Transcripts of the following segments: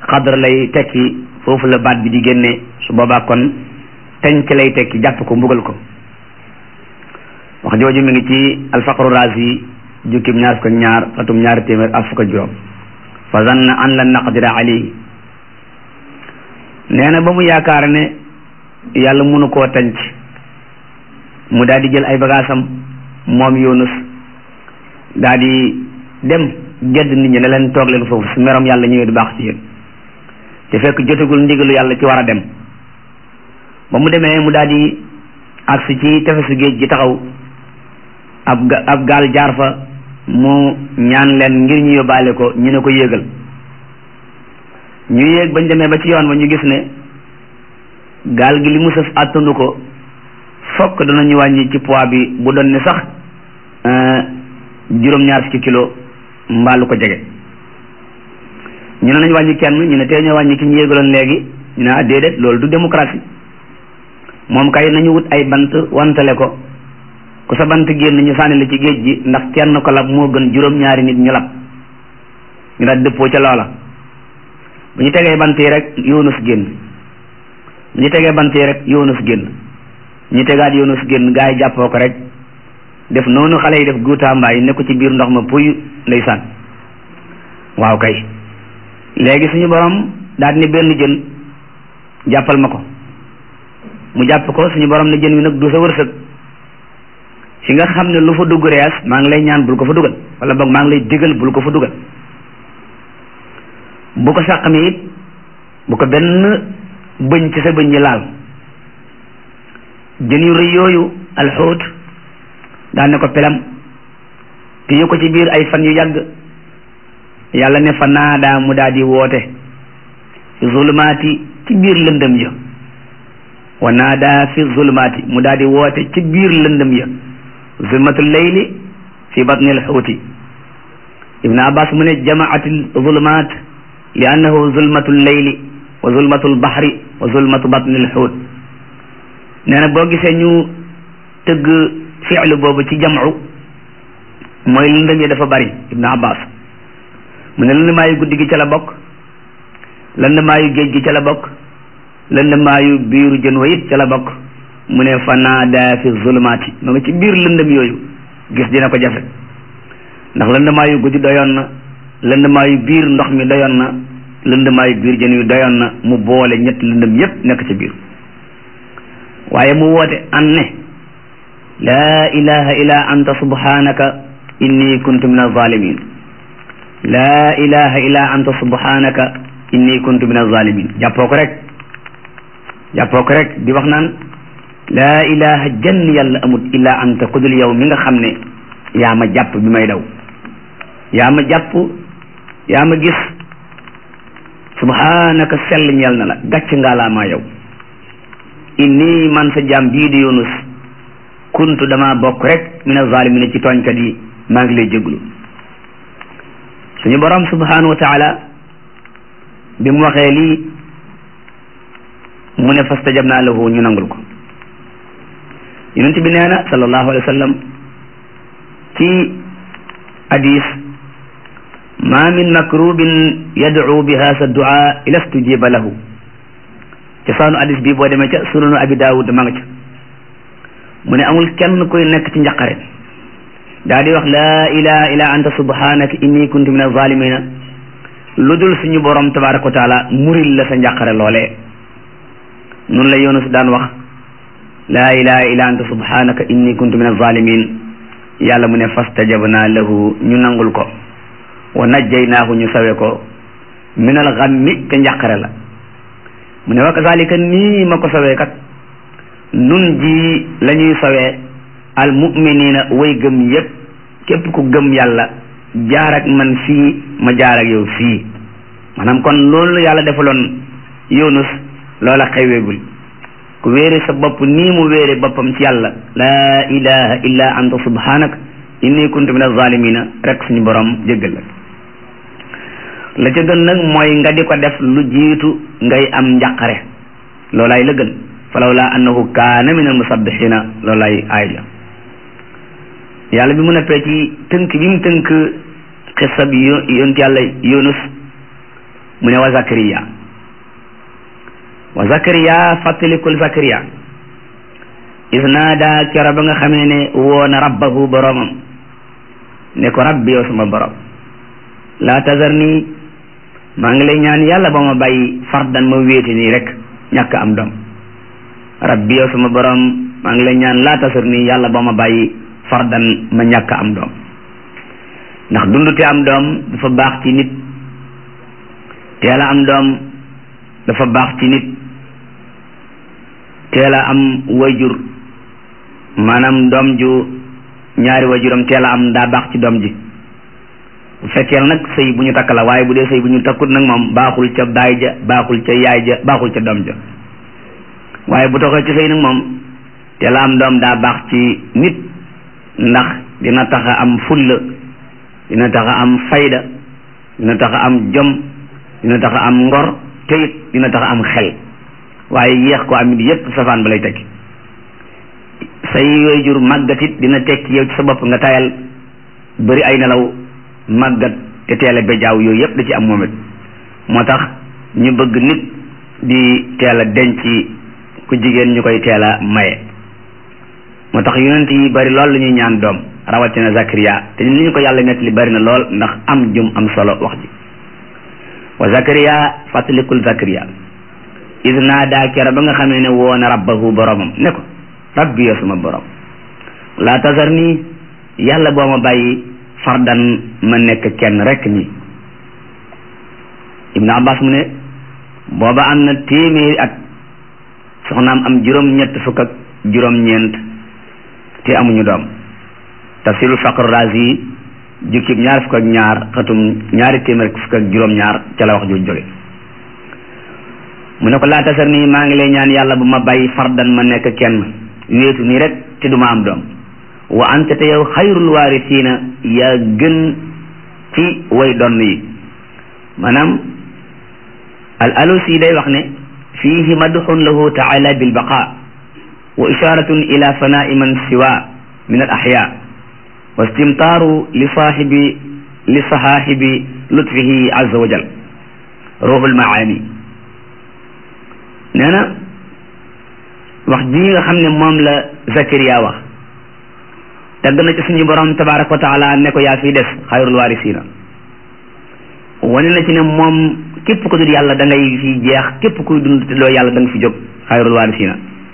xadr lay tekki foofu la baat bi di génne su boobaa kon tenc lay tekki jàpp ko mbugal ko wax jooju mi ngi ci alfaqru razi jukkib ñaar fukk ak ñaar atum ñaari téeméer ak fukk ak juróom fa zanna an lan naqdira alayhi nee na ba mu yaakaar ne yàlla mënu koo tenc mu daal di jël ay bagaasam moom yunus daal di dem gedd nit ñi ne leen toog leen foofu su merom yàlla ñëwee du baax ci yéen te fekk jotagul ndigalu yàlla ci war a dem ba mu demee mu daal di agsi ci tefesu géej gi taxaw ab ga ab gaal jaar fa mu ñaan leen ngir ñu yóbbaale ko ñu ne ko yéegal ñu yéeg bañ demee ba ci yoon ba ñu gis ne gaal gi li mu sëf àttandu ko fokk danañu wàññi ci poids bi bu doon ne sax juróom-ñaar fukki kilo mbaalu ko jege ñu ne nañ wàññi kenn ñu ne tey ñoo wàññi ki ñu yéegaloon léegi ñu ne ah déedéet loolu du démocratie moom kay nañu wut ay bant wantale ko ku sa bant génn ñu sànni la ci géej gi ndax kenn ko lab moo gën juróom-ñaari nit ñu lab ñu daal dëppoo ca loola bu ñu tegee bant yi rek yoonus génn bu ñu tegee bant yi rek yoonus génn ñu tegaat yoonus génn gaa yi jàppoo ko rek def noonu xale yi def guutaambaay ne ko ci biir ndox ma puy ndeysaan waaw kay léegi suñu borom daal ni benn jën jàppal ma ko mu jàpp ko suñu borom ne jën wi nag du sa wërsëg fi nga xam ne lu fa dugg rees maa ngi lay ñaan bul ko fa dugal wala boog maa ngi lay digal bul ko fa dugal bu ko sàq mi it bu ko benn bëñ ci sa bëñ yi laal jën yu rëy yooyu alxuut daan ne ko pelam téye ko ci biir ay fan yu yàgg yàlla ne fa naadaa mu daal di woote fi zulumaati ci biir lëndëm ya wa naadaa fi zulumaati mu daal di woote ci biir lëndëm ya zulmatul layli fi batni alxuuti ibn abbas mu ne jamaati zulumaat li annahu zulmatul layli wa zulmatul bahri wa zulmatu batni alxuut nee na boo gisee ñu tëgg fi'lu boobu ci jamcu mooy lëndëm yi dafa bari ibn abbas mu ne lëndëmaayu guddi gi ca la bokk lëndëmaayu géej gi ca la bokk lëndëmaayu biiru jën wa it ca la bokk mu ne fa naada fi zulumaati ma nga ci biir lëndëm yooyu gis dina ko jafe ndax lëndëmaayu guddi doyoon na lëndëmaayu biir ndox mi doyoon na lëndëmaayu biir jën wi doyoon na mu boole ñett lëndëm yépp nekk ci biir waaye mu woote an ne laa ilaha illa anta subhanaka inni kuntu min alzalimin laa ilaha illa anta subhanaka inni kuntu min alzalimin jàppoo ko rek jàppoo ko rek di wax naan laa ilaha jenn yàlla amut illa anta kudul yow mi nga xam ne yaa ma jàpp bi may daw yaa ma jàpp yaa ma gis subhanaka sell ñeel na la gàcc ngaa laa maa yow inni man sa jaam bii di yunus kuntu dama bokk rek min alzalimina ci tooñkat yi maa ngi lay jéglu suñu borom subhanahu wa taala bi mu waxee lii mu ne fastajabna lahu ñu nangul ko yonent bi nee na sallallahu alayhi wa sallam ci hadis ma min makrubin yad'u bi hasa du'a ila stujiba lahu ca saanu hadis bi boo demee ca sunanu abi daawud ma nga ca mu ne amul kenn kuy nekk ci njaqare daa di wax laa ilaha illa anta subhanaka inni kuntu min azalimina lu dul suñu borom tabaraka wa taala muril la sa njàqare loolee nun la yunus daan wax laa ilaha illa anta subhanaka inni kuntu min azalimin yàlla mu ne fastajabna lahu ñu nangul ko wa najjaynaahu ñu sawe ko min al ghammi te njàqare la mu ne wa kazalika nii ma ko sawee kat nun ji la ñuy sawee al muminina way gëm yépp képp ku gëm yàlla jaar ak man fii ma jaar ak yow fii maanaam kon loolu yàlla defaloon yunus loola xeweegul ku wéere sa bopp nii mu wéere boppam ci yàlla laa ilaha illa anta subhanak inni kuntu min azalimina rek suñu borom jéggal la la ca gën nag mooy nga di ko def lu jiitu ngay am njàqare loolaay la gën falawla annahu kaana min almusabbihina loolaay aay ja yàlla bi mu neppee ci tënk bi mu tënk xissa bi yonent yàlla yunus mu ne wa zakariya wa zakariya fàttalikul zakariya is naada kero ba nga xamee ne woona rabbahu boromam ne ko rabbi yow sama borom laa tazar nii maa ngi lay ñaan yàlla ba ma bàyyi fardan ma wéeti nii rek ñàkk am doom rabbi yow sama borom maa ngi lay ñaan laa tazar nii yàlla ba ma bàyyi fardan ma ñàkk am doom ndax dundute am doom dafa baax ci nit teel a am doom dafa baax ci nit teel a am wayjur maanaam doom ju ñaari wayjuram teel a am daa baax ci doom ji bu fekkee nag sëy bu ñu takk la waaye bu dee sëy bu ñu takkut nag moom baaxul ca baay ja baaxul ca yaay ja baaxul ca doom ja waaye bu toxee ci sëy nag moom teel a am doom daa baax ci nit ndax dina tax a am fulla dina tax a am fayda dina tax a am jom dina tax a am ngor te it dina tax a am xel waaye yéex ko amit yépp safaan ba lay tekki say yooyu jur màggat it dina tekki yow ci sa bopp nga tayal bëri ay nelaw màggat te teel a bejaaw yooyu yépp da ci am moom it moo tax ñu bëgg nit di teel a denc ku jigéen ñu koy teel a maye moo tax yonent yi bari lool la ñuy ñaan doom rawatina Zakariya te li ñu ko yàlla nett li bari na lool ndax am jum am solo wax ji wa Zakariya fàttalikul Zakariya is naadaa kera ba nga xamee ne woona rabbahu boromam ne ko rabbi yo sama borom laa tasar nii yàlla boo ma bàyyi fardan ma nekk kenn rek nii Ibnu Abbas mu ne booba am na téeméeri at soxnaam am juróom-ñett fukk ak juróom-ñeent te amuñu doom tafsirul faqr razi jukkib ñaar fukk ak ñaar xatum ñaari téeméer fukk ak juróom-ñaar ca la wax jooju jóge mu ne ko laa tasar nii maa ngi lay ñaan yàlla bu ma bàyyi fardan ma nekk kenn wéetu nii rek te duma am doom wa anta te yow xayrul waarisiina yaa gën ci way donn yi maanaam al alusi day wax ne fiihi madxun lahu taala bilbaqa wa isharatun ila fanai man siwa min al axya wa istimtaaru li saaxibi li sahaaxibi lutfihi azza wa jal ruuxul maani nee na wax ji nga xam ne moom la Zakariya wax tagg na ci suñu borom tabaraka wa taala ne ko yaa fii des xayrul waarisiina wane na ci ne moom képp ku dul yàlla da ngay fi jeex képp kuy dund te doo yàlla da nga fi jóg xayrul waarisiina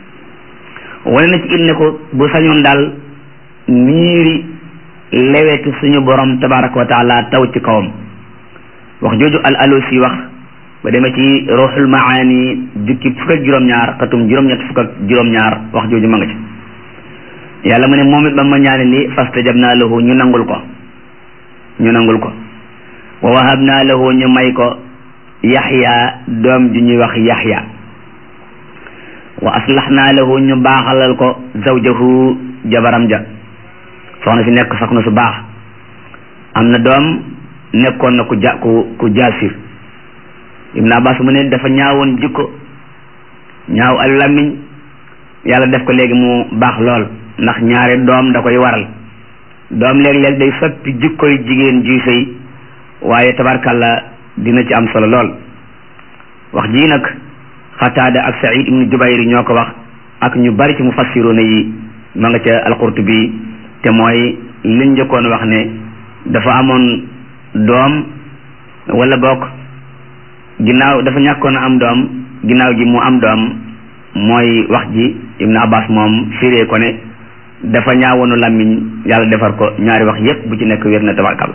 wane na ci it ne ko bu sañoon daal miiri lewetu suñu borom tabaraka wa taala taw ci kawam wax jooju al alusi wax ba demee ci ruuxul maani jukki fukk ak juróom-ñaar xatum juróom-ñett fukk ak juróom-ñaar wax jooju ma nga ci yàlla mu ne moom it ba ma ñaane li fastajabnaa lahu ñu nangul ko ñu nangul ko wa wahabnaa lahu ñu may ko yaxya doom ju ñuy wax yaxya wa aslaxnaa lahu ñu baaxalal ko zawjahu jabaram ja soxna si nekk soxna su baax am na doom nekkoon na ku ja ku ku jaasir ibn abbas mu ne dafa ñaawoon jikko ñaaw al làmmiñ yàlla def ko léegi mu baax lool ndax ñaari doom da koy waral doom léeg-léeg day soppi jikkoy jigéen juy sëy waaye tabarkalla dina ci am solo lool wax jii nag xataada ak saïd ibnu jubayr ñoo ko wax ak ñu bari ci mufassiruna yi ma nga ca alqurtubi te mooy liñ njëkkoon wax ne dafa amoon doom wala bokk ginnaaw dafa ñàkkoon a am doom ginnaaw gi mu am doom mooy wax ji ibnu abbas moom firee ko ne dafa ñaawoonu làmmiñ yàlla defar ko ñaari wax yépp bu ci nekk wér na tabarkal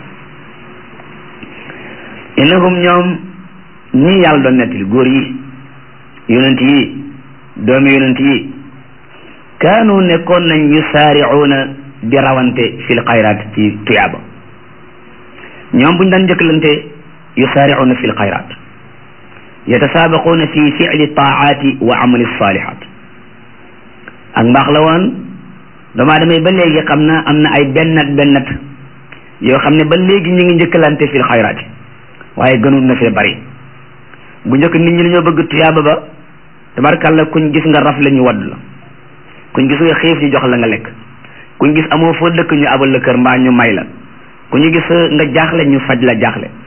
innahum ñoom ñii yàlla doon nettali góor yi yonent yi doomi yonent yi kaanu nekkoon nañ yusaaricuuna di rawante fil xayraat ci tuyaaba ñoom buñ daan njëkkalante yusaaricuuna fil xayraat yatasaabaquuna fi ficli taacaati wa amali saalihaat ak mbaax la woon doomu aadama yi ba léegi xam na am na ay bennat bennat yoo xam ne ba léegi ñu ngi njëkkalante fil xayraat waaye gënul na fee bari bu njëkk nit ñi dañoo bëgg tuyaaba ba tabarkàlla kuñ gis nga raf la ñu wadd la kuñ gis nga xiif ñu jox la nga lekk kuñ gis amoo foo dëkk ñu abal la kër mbaa ñu may la ku ñu gis nga jaaxle ñu faj la jaaxle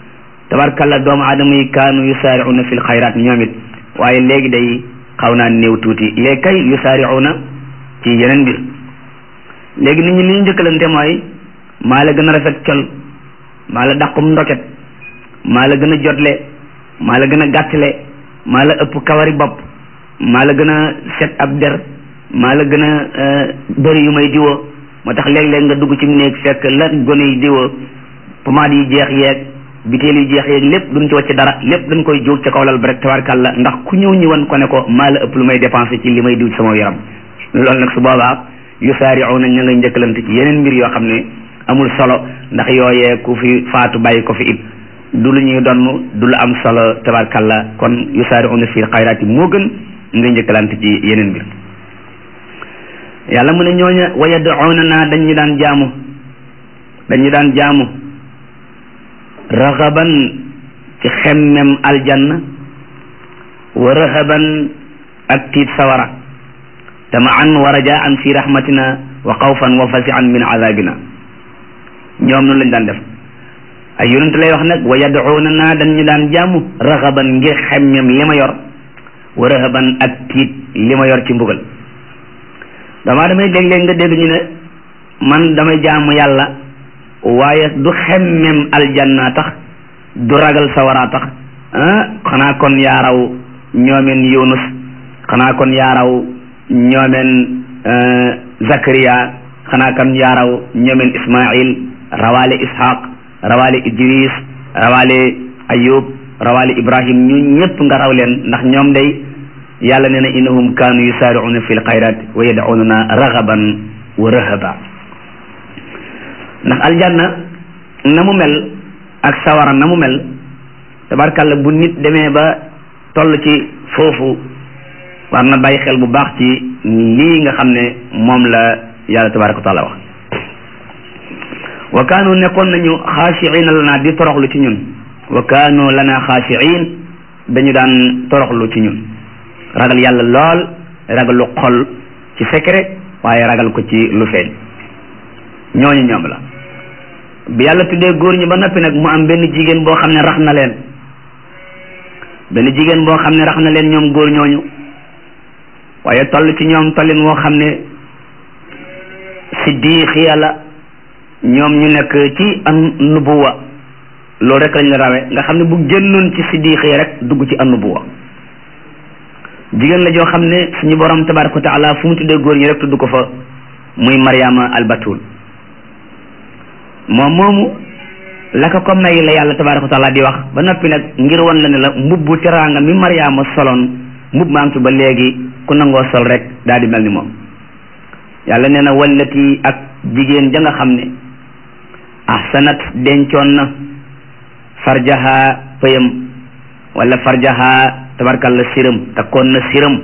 tabarkalla doomu aadama yi kaanu yusaari'una fil xayraat ñoom it waaye léegi day xaw naa néew tuuti léegi kay yusaari'una ci yeneen mbir léegi nit ñi li ñu njëkkalante mooy maa la gën a rafet col maa la dàqum ndoket maa la gën a jotle maa la gën a gàttale maa la ëpp kawari bopp maa la gën a set ab der maa la gën a bëri yu may diwoo moo tax léeg-léeg nga dugg ci néeg fekk la gone yi diwoo pomade yi jeex yeeg biteel yi jeex yeeg lépp duñ ci wàcc dara lépp dañ koy jóg ca kaw lal ba rek tabarkàlla ndax ku ñëw ñi wan ko ne ko maa la ëpp lu may dépensé ci li may diw ci sama yaram loolu nag su boobaa yusaari'una ña nga njëkkalante ci yeneen mbir yoo xam ne amul solo ndax yooyee ku fi faatu bàyyi ko fi it du lu ñuy donn du lu am solo tabarkàlla kon yusaari'una fil xayraati moo gën nga njëkkalante ci yeneen mbir yàlla mu ne ñooña wa yad'una naa dañu daan jaamu dañu daan jaamu raxaban ci xemmem aljanna wa rahaban ak tiit sawara tamaan wa rajaan fi rahmatina wa xawfan wa fasian min azabina ñoom noonu lañ daan def ay yonent lay wax nag wa yad'una naa dañu daan jaamu raxaban ngir xemmem li ma yor wa rahaban ak tiit li ma yor ci mbugal damaa damay léeg-léeg nga dégg ñu ne man damay jaamu yàlla waaye du xemmem aljanna tax du ragal sawara tax ah xanaa kon yaaraw ñoomeen yunus xanaa kon yaaraw ñoomeen zakariya xanaa kon yaaraw ñoomeen ismail rawaale ishaq rawaale idris rawaale ayub rawaale ibrahim ñu ñëpp nga raw leen ndax ñoom day yàlla nee na innahum kaanu yusaari'una fi lxayrat wa yad'unana raghaban wa rahaba ndax aljanna na mu mel ak sawara na mu mel tabarkàlla bu nit demee ba toll ci foofu war na bàyyi xel bu baax ci lii nga xam ne moom la yàlla tabaraka wa taala wax wa kaanu nekkoon nañu xaashiina lana di toroxlu ci ñun wa kaanu lana xaashiin dañu daan toroxlu ci ñun ragal yàlla lool ragal lu xol ci secret waaye ragal ko ci lu feeñ ñooñu ñoom la bi yàlla tuddee góor ñi ba noppi nag mu am benn jigéen boo xam ne rax na leen benn jigéen boo xam ne rax na leen ñoom góor ñooñu waaye toll ci ñoom tollin woo xam ne siddiix yàlla ñoom ñu nekk ci an nubuwa loolu rek lañ la rawe nga xam ne bu génnoon ci siddiix yi rek dugg ci an nubuwa jigéen la joo xam ne suñu borom tabaraka wa taala fu mu tuddee góor ñi rek tudd ko fa muy Mariama albatul moom moomu la ko ko may la yàlla tabaraka wa taala di wax ba noppi nag ngir wan la ne la mbubbu teraanga mi Mariama soloon mbubb maa ngi fi ba léegi ku nangoo sol rek daal di mel ni moom yàlla nee na wallati ak jigéen ja nga xam ne ahsanat dencoon na farjaha pëyam wala farjaha tabarkalla siram takkoon na siram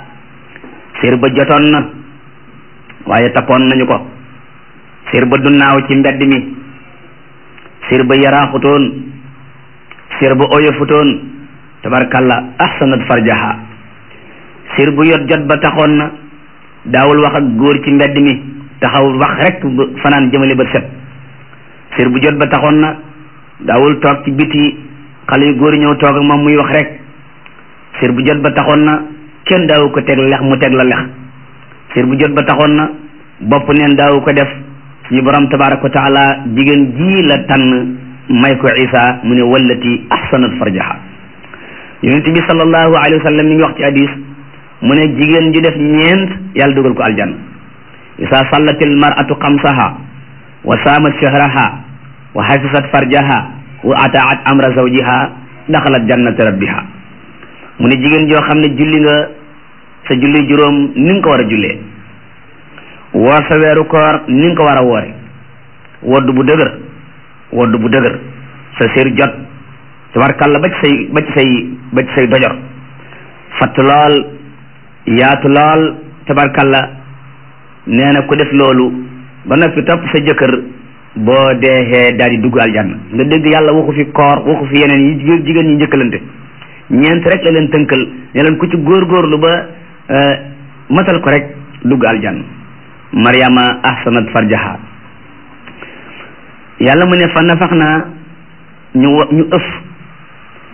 sir ba jotoon na waaye takkoon nañu ko sir ba dunnaaw ci mbedd mi sir ba yaraaxutoon sir ba oyofutoon tabarkalla ahsanat farjaha sir bu yot jot ba taxoon na daawul wax ak góor ci mbedd mi taxaw wax rek fanaan jëmale ba set sir bu jot ba taxoon na daawul toog ci biti xale yu góor ñëw toog ak moom muy wax rek sir bu jot ba taxoon na kenn daawu ko teg lex mu teg la lex sir bu jot ba taxoon na bopp neen daawu ko def suñu borom tabaraka wa taala jigéen ji la tànn may ko isa mu ne wallati ahsanat farjaha yonent bi sallallahu alayhi wa sallam mi ngi wax ci hadis mu ne jigéen ji def ñeent yàlla dugal ko aljanna isa sallatil mar'atu xamsaha wa saamat shahraha wa hafisat farjaha wa ataat amra zawjiha daxalat jannata rabbiha mu ne jigéen joo xam ne julli nga sa julli juróom ni nga ko war a jullee woor sa weeru koor ni nga ko war a woore wodd bu dëgër wodd bu dëgër sa sér jot tabarkàlla ba ci say ba ci say ba ci say dojor fatt lool yaatu lool tabarkàlla nee na ku def loolu ba noppi topp sa jëkkër boo deexee daal di dugg aljanna nga dégg yàlla waxu fi koor waxu fi yeneen yi jigéen ñi njëkkalante ñeent rek la leen tënkal ne leen ku ci góorgóorlu ba matal ko rek dugg aljanna maryama ahsanat farjaha yàlla mu ne fa nafax naa ñu ñu ëf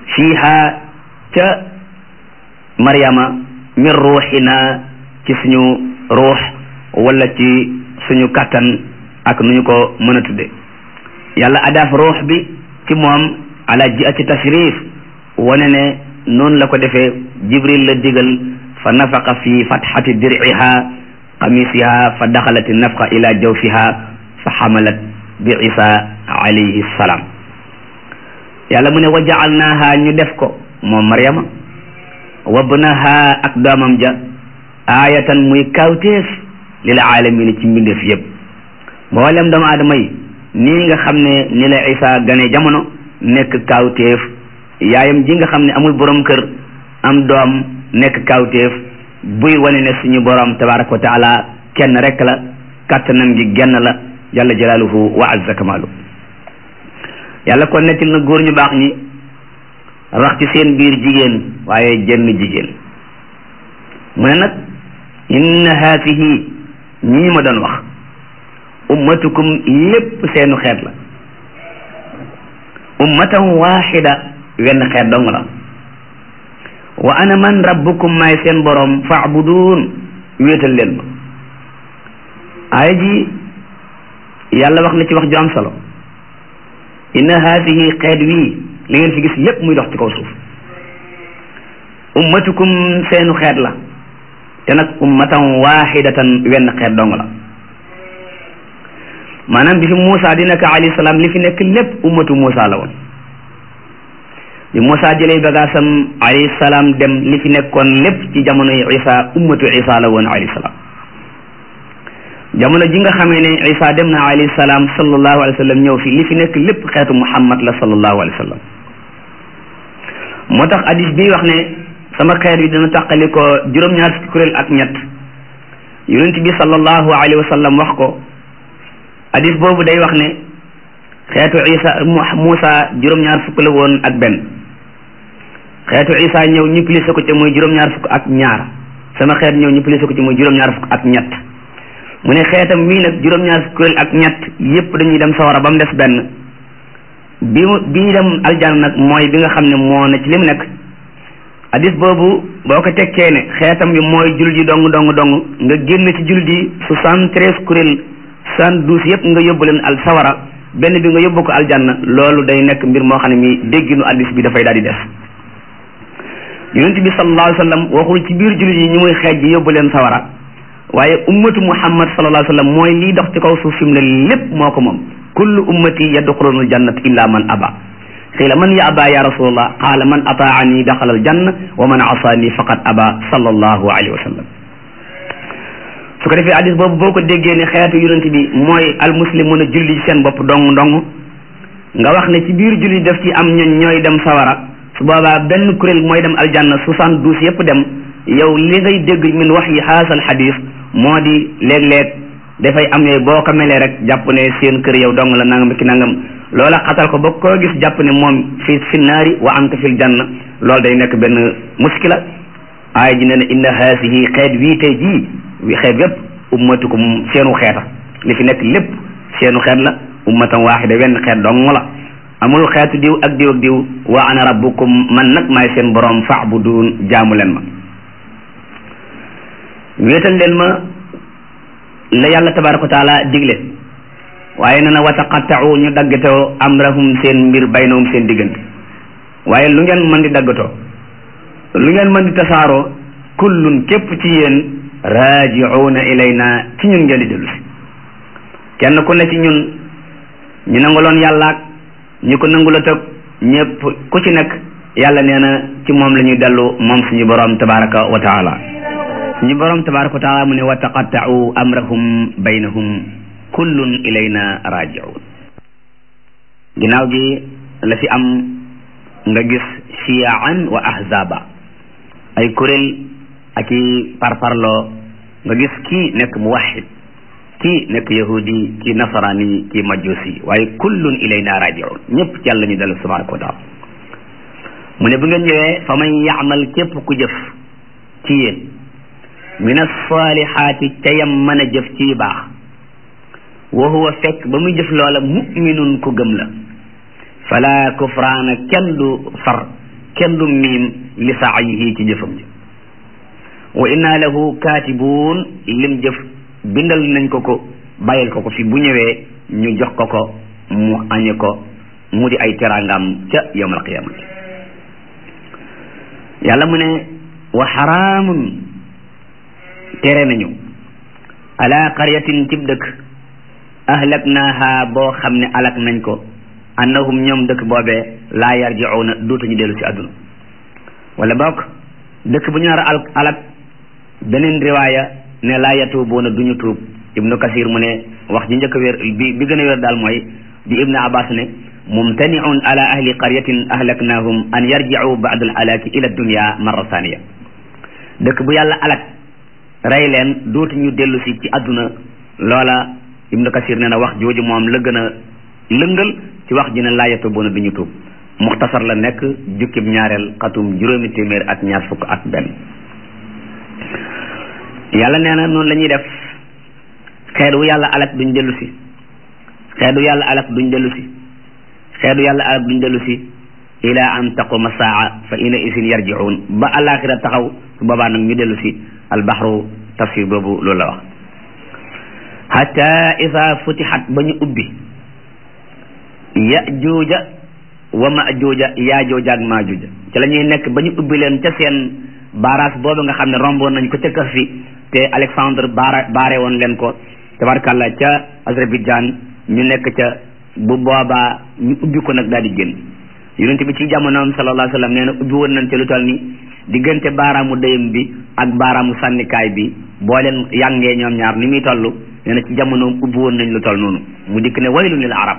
fiiha ca maryama min ruuxina ci suñu ruux wala ci suñu kattan ak nu ñu ko mën a tudde yàlla adaaf ruux bi ci moom ala jiati tashrif wane ne noonu la ko defee jibril la digal fa nafaqa fi fatxati dirciha qamisiha fa daxalat nafqa ila jawfiha fa xamalat bi isa alayhi salaam yàlla mu ne wa jaalnaaha ñu def ko moom maryama wabnaha ak doomam ja aayatan muy kawteef lil aalamina ci mbindeef yëpp mboolem doomu aadama yi nii nga xam ne ni la isa gane jamono nekk kawteef yaayam ji nga xam ne amul borom kër am doom nekk kawteef buy wane ne suñu borom tabaraka wa taala kenn rek la kattanam gi genn la jalla jalaaluhu wa azza kamaalu yàlla kon nettil na góor ñu baax ñi rax ci seen biir jigéen waaye jënn jigéen mu ne nag inna haatihi ñii ma doon wax ummatukum lépp seenu xeet la ummatan waaxida wenn xeet dong la wa ana man rabbukum maay seen borom faabuduun wéetal leen ma aaya ji yàlla wax na ci wax ju am solo inna haatihi xeet wii li ngeen fi gis lépp muy dox ci kaw suuf ummatukum seenu xeet la te nag ummatan waaxidatan wenn xeet dong la maanaam bi fi Moussa di nekk alayhi salaam li fi nekk lépp ummatu Moussa la woon bi Moussa jëlee bagaasam alayhi salaam dem li fi nekkoon lépp ci jamono yi Isa ummatu Isa la woon alayhi salaam jamono ji nga xamee ne Isa dem na alayhi salaam sallallahu alayhi wa sallam ñëw fi li fi nekk lépp xeetu Muhammad la sallallahu alayhi wa sallam moo tax hadis bi wax ne sama xeet bi dana tàqali ko juróom-ñaar fukki kuréel ak ñett yonent bi sallallahu alayhi wa sallam wax ko hadis boobu day wax ne xeetu isa Muusa juróom-ñaar fukk la woon ak benn xeetu isa ñëw ñu plissé ko ci muy juróom-ñaar fukk ak ñaar sama xeet ñëw ñu plissé ko ci muy juróom-ñaar fukk ak ñett mu ne xeetam mii nag juróom-ñaar fukk kuréel ak ñett yépp dañuy dem sawara ba mu des benn bi mu bii dem aljanna nag mooy bi nga xam ne moo ne ci li mu nekk hadis boobu boo ko tekkee ne xeetam bi mooy jullit yi dong dong dong nga génn ci jullit yi soixante-treize kuréel soixante-douze yëpp nga yóbbu leen al sawara benn bi nga yóbbu ko aljanna loolu day nekk mbir moo xam ne mi dégginu hadis bi dafay daal di def yonent bi sallallahu alayhi wa sallam waxul ci biir jullit yi ñu muy xeej ji yóbbu leen sawara waaye ummatu muhammad sallallahu alayhi wa sallam mooy liy dox ci kaw suuf fi mu ne lépp moo ko moom kullu ummati yadxuluna aljannat illa man aba qiila man ya aba ya rasulallah qaala man ataani daxala aljanna wa man asaani faqad aba sallallahu alayhi wa sallam su ko defee hadis boobu boo ko déggee ne xeetu yonent bi mooy almuslimuna julli ci seen bopp dong dong nga wax ne ci biir julli daf ci am ñoñ ñooy dem sawara su boobaa benn kuréel mooy dem aljanna soixante-douze yëpp dem yow li ngay dégg min wax yi xaasal xadis moo di léeg-léeg dafay am yooyu boo ko melee rek jàpp ne seen kër yow dong la nangam ki nangam loola xatal ko ba koo gis jàpp ne moom fi fi naari wa anta fil janna loolu day nekk benn muskila aaya ji ne ne inna haasihi xeet wii tey jii wi xeet yépp ummatukum seenu xeeta li fi nekk lépp seenu xeet la ummatan waaxida wenn xeet dong la amul xeetu diw ak diw ak diw wa ana rabbukum man nag maay seen borom fa'budun jaamu leen ma wéetal leen ma la yàlla tabaraka wa taala digle waaye nee na wa taqatta'u ñu daggatoo amrahum seen mbir baynahum seen diggante waaye lu ngeen mën di daggatoo lu ngeen mën di tasaaroo kullun képp ci yéen raaji'uuna ilayna ci ñun ngeen di dellu si kenn ku ne ci ñun ñu nanguloon yàlla ak ñu ko nangula tëg ñëpp ku ci nekk yàlla nee na ci moom la ñuy dellu moom suñu borom tabaraka wa taala suñu borom tabaraka wa taala mu ne wa taqatta'u amrahum baynahum kullun ilayna raji'un ginnaaw gi la fi am nga gis shiyaan wa ahzaba ay kuréel ak i parparloo nga gis kii nekk muwahid kii nekk yahudi kii nasarani kii majusi waaye kullun ilayna raji'un ñëpp ci yàlla ñu dellu tabaraka wa taala mu ne bu ngeen ñëwee fa man yaamal képp ku jëf ci yéen min as-salihaati ca yam mën a jëf ci baax wa huwa fekk ba muy jëf loola muminun ku gëm la fala kufraana kenn du far kenn du miim li saayihi ci jëfam ji wa inna lahu kaatibuun lim jëf bindal nañ ko ko bàyyil ko ko fi bu ñëwee ñu jox ko ko mu añe ko mu di ay teraangam ca yawmal qiyaamati yàlla mu ne wa xaraamun tere nañu ala qaryatin cib dëkk ahlaknaaha boo xam ne alak nañ ko annahum ñoom dëkk boobee laa yarji'uuna dootuñu dellu si àdduna wala bokk dëkk bu ñu nar a alak beneen riwaaya ne laa yatuubuuna duñu tuub ibnu kasir mu ne wax ji njëkk a wér bi bi gën a wér daal mooy bi ibnu abbas ne mumtaniun ala ahli qaryatin ahlaknahum an yarji'u ba'da al alaki ila dunya marra thaniya dëkk bu yàlla alak rey leen dootuñu dellu si ci àdduna loola ibnu kasir ne na wax jooju moom la gën a lëngal ci wax ji ne laa yatuubuuna duñu tuub muxtasar la nekk jukkib ñaareel xatum juróomi téeméer ak ñaar fukk ak benn yàlla nee na noonu la ñuy def xeet wu yàlla alak duñ dellu si xeet wu yàlla alak duñ dellu si xeet wu yàlla alak duñ dellu si ila an taquma saa fa ina isin yarjiun ba alaxira taxaw su boobaa nag ñu dellu si albaxru tafsir boobu loolu la wax hatta isa futixat ba ñu ubbi yajuuja wa majuuja yaajooja ak maajuuja ci la ñuy nekk ba ñu ubbi leen ca seen barrage boobu nga xam ne romboon nañ ko ca kër fi te Alexandre baara baare woon leen ko tabarkàlla ca Azerbaïdjan ñu nekk ca bu boobaa ñu ubbi ko nag daal di génn yonent bi ci jamonoom sallallahu alayhi wa sallam nee na ubbi woon nañ ca lu toll ni diggante baaraamu dëyam bi ak baaraamu sànnikaay bi boo leen yàngee ñoom ñaar ni muy toll nee na ci jamonoom ubbi woon nañ lu toll noonu mu dikk ne waylun lil arab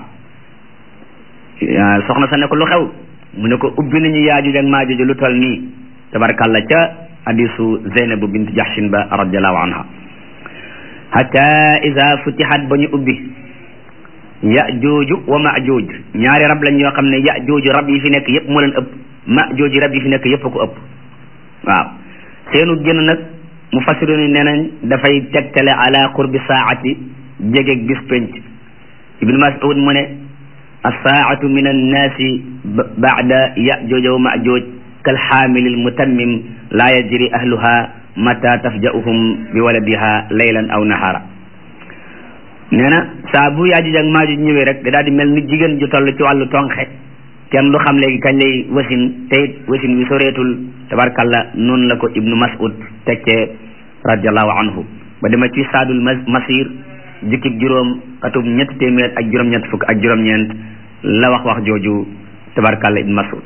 soxna sa ne ko lu xew mu ne ko ubbi nañu yaajuj ak maajuj lu toll nii tabarkàlla ca hadisu Zeynab bint Jahshin ba radiallahu anha hatta ida futihat ba ñu ubbi yajuuju wa majuuj ñaari rab lañ yoo xam ne yajuuju rab yi fi nekk yëpp moo leen ëpp majuuj rab yi fi nekk yëpp ko ëpp waaw seenu génn nag mu fasiru ni nee nañ dafay tegtale ala qurbi saati jegeeg bis penc ibnu mas'ud mu ne alsaatu min annaasi bada yajuuja wa majuuj kalxaamili almutammim laa yajri ahluha mata tafja'uhum bi waladiha laylan aw nahara nee na saa bu yaajuj ak maajuj ñëwee rek da daal di mel ni jigéen ju toll ci wàllu tonxe kenn du xam léegi kañ lay wasin te it wasin wi soreetul tabarkalla noonu la ko ibnu mas'ud tekkee radiallahu anhu ba dema ci saadul masir jukkib juróom xatub ñetti téeméer ak juróom-ñett fukk ak juróom-ñeent la wax wax jooju tabarkalla ibnu mas'ud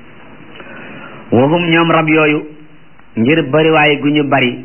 waxum ñoom rab yooyu ngir bariwaay gu ñu bari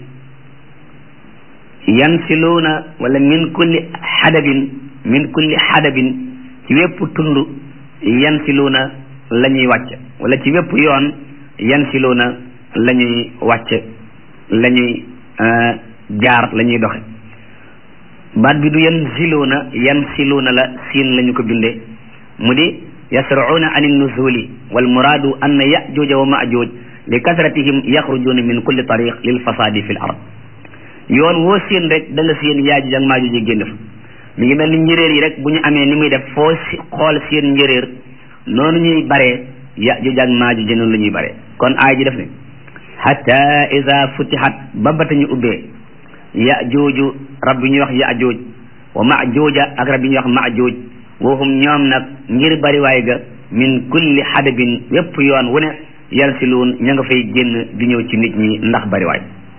yansiluuna wala min kulli xadabin min kulli xadabin ci wépp tund yansiluuna la ñuy wàcc wala ci wépp yoon yansiluuna la ñuy wàcc la ñuy jaar la ñuy doxe baat bi du yansiluuna yansiluuna la siin la ñu ko binde mu di yasracuuna an nuzuli wal muraadu anna yajuuja wa majuuj li kasratihim yaxrujuuna min kulli tariq lil fasaadi fi l ard yoon woo séen rek da nga séen yaajuj ak maajuj yi génn fa mi ngi mel ni njëréer yi rek bu ñu amee ni muy def foo si xool seen njëréer noonu ñuy baree yaajuj ak maajuj noonu la ñuy baree kon aay ji def ne hatta ida futihat ba bata ñu ubbee yajuuju rab bi ñuy wax yajuuj wa majuuja ak rab bi ñuy wax majuuj wooxum ñoom nag ngir bariwaay ga min kulli xadabin wépp yoon wu ne yalsiluun ña nga fay génn di ñëw ci nit ñi ndax bariwaay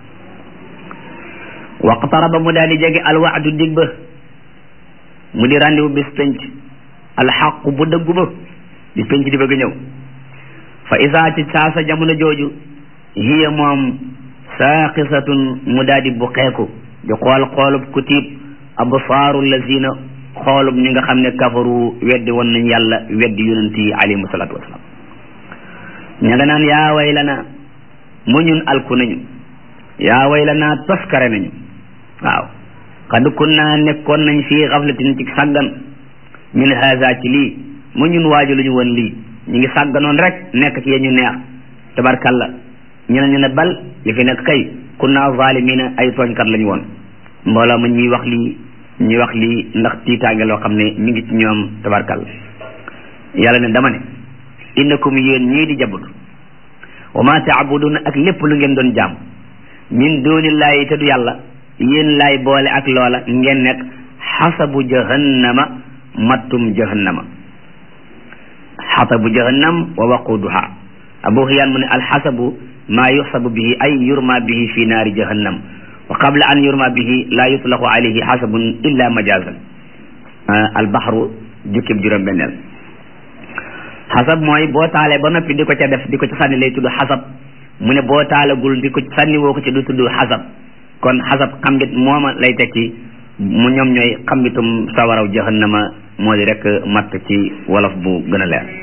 waqtaraba mu daal di jege alwaadu dig ba mu di rendez-vous bis penc alxaqu bu dëggu ba bis penc di bëgg ñëw fa isaa ci saasa jamono jooju hiya moom saaqisatun mu daal di buqeeku di xool xoolub ku tiib absaaru lazina xoolub ñi nga xam ne kafaru weddi woon nañ yàlla weddi yonent yi alayhimu salaatu wasalaam ña nga naan yaa way lana mu ñun alku nañu yaa way lana toskare nañu waaw xad kunna nekkoon nañ fii xaflatin ci sàggan min haza ci lii mu ñun waaju lu ñu woon lii ñu ngi sàgganoon rek nekk ci ñu neex tabarkalla ñu ne ñu ne bal li fi nekk kay kunna zalimina ay tooñkat lañu woon mbooloo ma ñuy wax lii ñuy wax lii ndax tiitaange loo xam ne mi ngi ci ñoom tabarkalla yàlla ne dama ne innakum yéen ñii di jabutu wa ma taabuduna ak lépp lu ngeen doon jaam min dunillahi te du yàlla yéen laay boole ak loola ngeen nekk xasabu jahannama mattum jahannama xasabu jahannam wa waquduha abu xiyaan mu ne alxasabu maa yuxsabu bihi ay yurma bihi fi naari jahannam wa qabla an yurma bihi laa yutlaqu alayhi xasabun illa majazan albaxru jukkib juróom benneel xasab mooy boo taalee ba noppi di ko ca def di ko ca sànni lay tudd xasab mu ne boo taalagul di ko sànni woo ko ci du tudd xasab kon xasab xambit mooma lay tekki mu ñoom ñooy xambitum sawaraw jahannama moo di rek matt ci wolof bu gën a leer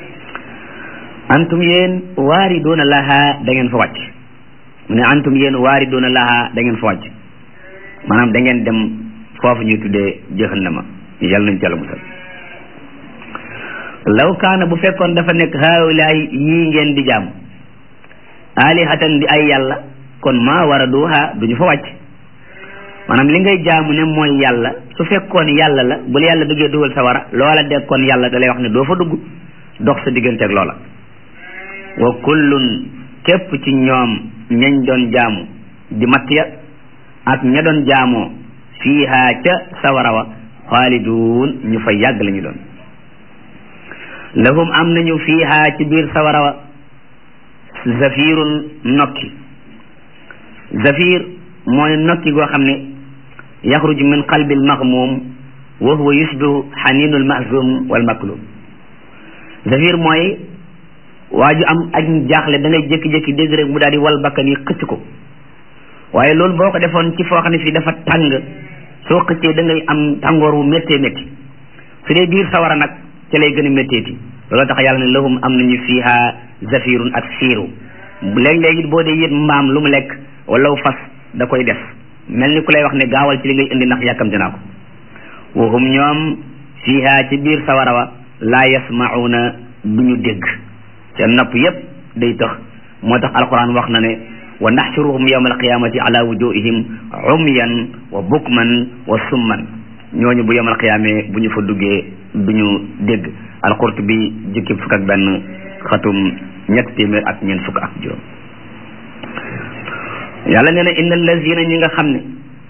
antum yéen waariduuna laha da ngeen fa wàcc mu ne antum yéen waariduuna laha da ngeen fa wàcc maanaam da ngeen dem foofu ñuy tuddee jahannama yàlla nañ ci yàlla musal law kaana bu fekkoon dafa nekk haawulaay yii ngeen di jaamu alihatan di ay yàlla kon maa waraduha duñu fa wàcc maanaam li ngay jaamu ne mooy yàlla su fekkoon yàlla la bu la yàlla bëggee dugal sa wara loola dekkoon yàlla da lay wax ne doo fa dugg dox sa digganteeg loola wa kullun képp ci ñoom ñañ doon jaamu di matt ya ak ña doon jaamoo fiiha ca sawara wa xaaliduun ñu fa yàgg la ñu doon lahum am nañu fiiha ci biir sawara wa zafirun nokki zafir mooy nokki goo xam ne yaxruju min qalbi almaxmuum wa huwa yusbihu xaninu almahzum walmaklum zafir mooy waa ju am ak jaaxle da ngay jékki-jékki dégg rek mu daal di wal bakkan yi xëcc ko waaye loolu boo ko defoon ci foo xam ne fii dafa tàng soo xëccee da ngay am tàngoor wu méttee métti su dee biir sawara nag ca lay gën a métteeti loolu tax yàlla ne lahum am nañu fiiha zafirun ak siiru léeg-léeg it boo dee yët mbaam lu mu lekk wala fas da koy def mel ni ku lay wax ne gaawal ci li ngay indi ndax yàkkamti naa ko waxum ñoom fiiha ci biir sawara wa laa yasmauna du ñu dégg seen nopp yépp day tax moo tax alquran wax na ne wa naxshuruhum yawma alqiyamati ala wujuhihim umyan wa bukman wa summan ñooñu bu yawma alqiyame bu ñu fa duggee du ñu dégg alqurtubi jukki fukk ak benn xatum ñett téeméer ak ñeent fukk ak juróom yàlla nee na inna allazina ñi nga xam ne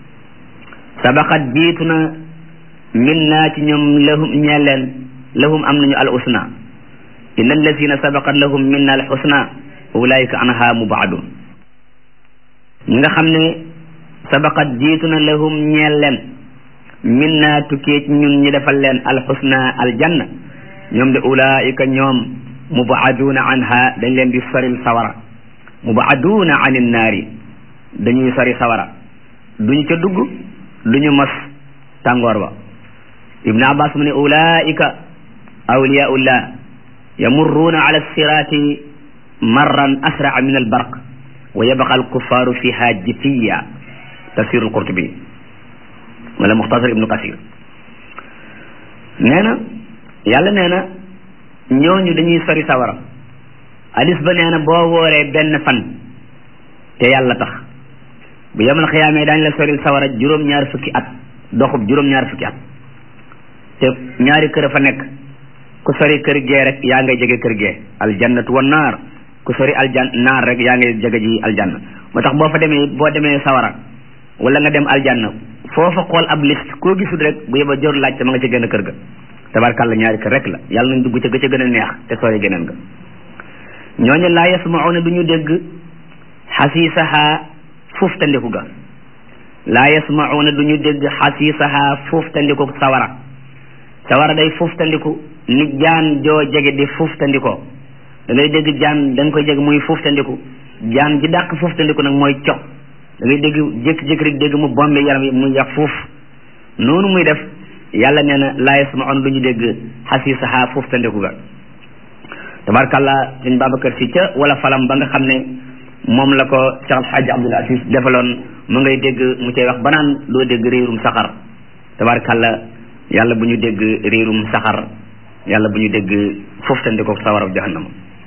sabaqat jiitu na min naa ci ñoom lahum ñee leen lahum am nañu al usna inna allazina sabaqat lahum minna al husna ulaika anha mubaadun ñi nga xam ne sabaqat jiitu na lahum ñeel leen minna tukkee ci ñun ñi defal leen al husna al janna ñoom de ulaika ñoom mubaaduuna anha dañ leen di soril sawara mubaaduuna an innaari dañuy sori sawara duñu ca dugg duñu mos tàngoor ba ibnu abbas mu ne ulaika awliyaullah yamurruuna ala sirati marran asraa min albarq wa yabqa alkuffaaru fiha jitiya tafsir alqurtubi wala muxtasar ibnu kasir nee na yàlla nee na ñooñu dañuy sori sawara hadis ba nee na boo wooree benn fan te yàlla tax bu yamal xiyaamee daañ la soril sawara juróom-ñaar fukki at doxub juróom-ñaar fukki at te ñaari kër a fa nekk ku sori kër gee rek yaa ngay jege kër gee aljannatu wa naar ku sori aljan naar rek yaa ngay jege ji aljanna moo tax boo fa demee boo demee sawara wala nga dem aljanna foofa xool ab liste koo gisul rek bu yeba jor laaj te ma nga ci gën a kër ga tabarkàlla ñaari kër rek la yàlla nañ dugg ca ga ca gën a neex te sori geneen ga ñooñu laa yasmauna du ñu dégg xasiisaha fuuftandiku ga laa yasmauna du ñu dégg xasiisaha fuuftandiku sawara sawara day fuuftandiku ni jaan joo jege di fuuftandikoo da ngay dégg jaan da nga koy jege muy fuuftandiku jaan ji dàq fuuftandiku nag mooy cox da ngay dégg jékki-jékki rek dégg mu bombe yaram yi muy yax fuuf noonu muy def yàlla nee na laa yasmauna du ñu dégg xasiisaha fuuftandiku ga tabarkàlla sëñ Babacar si ca wala falam ba nga xam ne moom la ko Cheikh Alhaji Abdoul Aziz defaloon mu ngay dégg mu cay wax banaan doo dégg réerum saxar tabarkàlla yàlla bu ñu dégg réerum saxar yàlla bu ñu dégg foofu tandi ko sawara jahannama